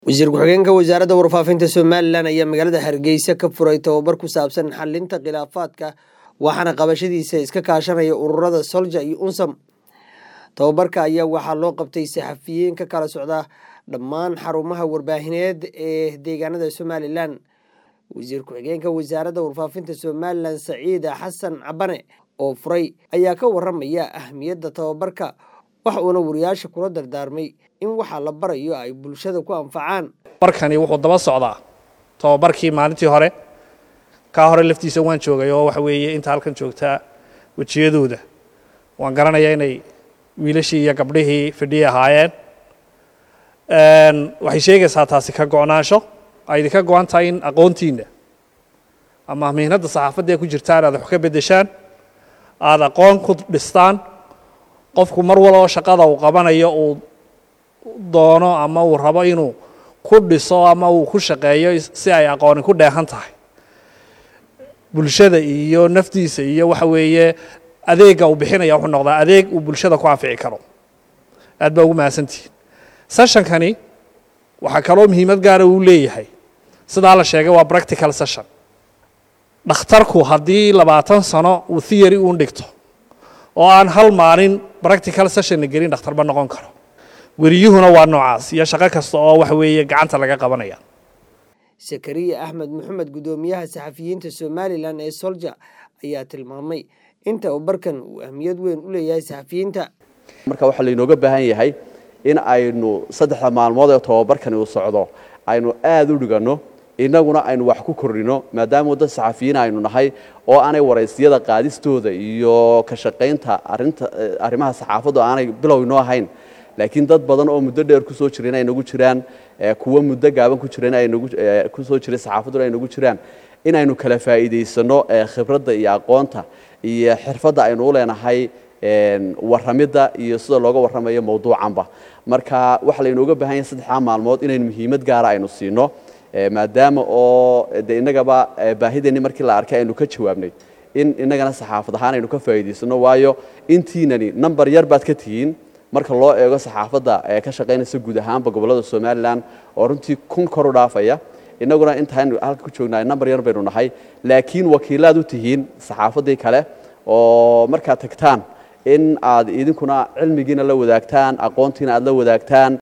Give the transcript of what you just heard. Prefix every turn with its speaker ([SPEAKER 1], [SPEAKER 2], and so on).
[SPEAKER 1] wasiir ku-xigeenka wasaaradda warfaafinta somalilan ayaa magaalada hargeysa ka furay tababar ku saabsan xalinta khilaafaadka waxaana qabashadiisa iska kaashanaya ururada solja iyo unsam tababarka ayaa waxaa loo qabtay saxafiyiin ka kala socda dhammaan xarumaha warbaahineed ee deegaanada somalilan wasiir ku-xigeenka wasaaradda warfaafinta somalilan saciida xasan cabane oo furay ayaa ka waramaya ahmiyadda tababarka waxa uuna wariyaasha kula dardaarmay in waxaa la barayo ay bulshada ku anfacaan
[SPEAKER 2] barkani wuxuu daba socdaa tababarkii maalintii hore kaa hore laftiisa waan joogay oo waxa weeye inta halkan joogtaa wejiyadooda waan garanayaa inay wiilashii iyo gabdhihii fidhiyi ahaayeen waxay sheegaysaa taasi ka go'naansho ay idinka go'an tahay in aqoontiinna ama mihnadda saxaafadda ee ku jirtaan aad wax ka beddeshaan aada aqoon ku dhistaan qofku mar waloo shaqada uu qabanayo uu doono ama uu rabo inuu ku dhiso ama uu ku shaqeeyo si ay aqooni ku dheehan tahay bulshada iyo naftiisa iyo waxa weeye adeegga uu bixinaya wuxuu noqdaa adeeg uu bulshada ku anfici karo aad baa ugu mahadsantihiin sessionkani waxaa kaloo muhiimad gaara uu leeyahay sidaa la sheegay waa practical session dhakhtarku haddii labaatan sano uu theory uun dhigto oo aan hal maalin practical sessionna gelin dhakhtar ma noqon karo weriyuhuna waa noocaas iyo shaqo kasta oo waxa weeye gacanta laga qabanaya
[SPEAKER 1] sakariya axmed maxamed guddoomiyaha saxafiyiinta somalilan ee solja ayaa tilmaamay in tababarkan uu ahmiyad weyn u leeyahay saxafiyiinta
[SPEAKER 3] marka waxaa laynooga baahan yahay in aynu saddexda maalmood ee tababarkani uu socdo aynu aada u dhiganno innaguna aynu wax ku kordhino maadaama dad saxafiyiin aynu nahay oo aanay waraysyada qaadistooda iyo ka shaqaynta arinta arrimaha saxaafaddu aanay bilow inoo ahayn laakiin dad badan oo muddo dheer kusoo jireen ay nagu jiraan kuwo muddo gaaban ku jireen ay nagu kusoo jiray saxaafadduna ay nagu jiraan inaynu kala faa'iidaysano khibradda iyo aqoonta iyo xirfadda aynu u leenahay warramidda iyo sida looga warramayo mawduucanba marka waxaa laynooga baahan yahay saddexdaa maalmood inaynu muhiimad gaara aynu siino maadaama oo de innagaba baahideenni markii la arkay aynu ka jawaabnay in innagana saxaafad ahaan aynu ka faa'iidaysano waayo intiinani number yar baad ka tihiin marka loo eego saxaafadda ee ka shaqaynaysa guud ahaanba gobollada somalilan oo runtii kun kor u dhaafaya innaguna intaaynu halka ku joognahay number yar baynu nahay laakiin wakiilaad u tihiin saxaafaddii kale oo markaad tagtaan in aad idinkuna cilmigiina la wadaagtaan aqoontiina aad la wadaagtaan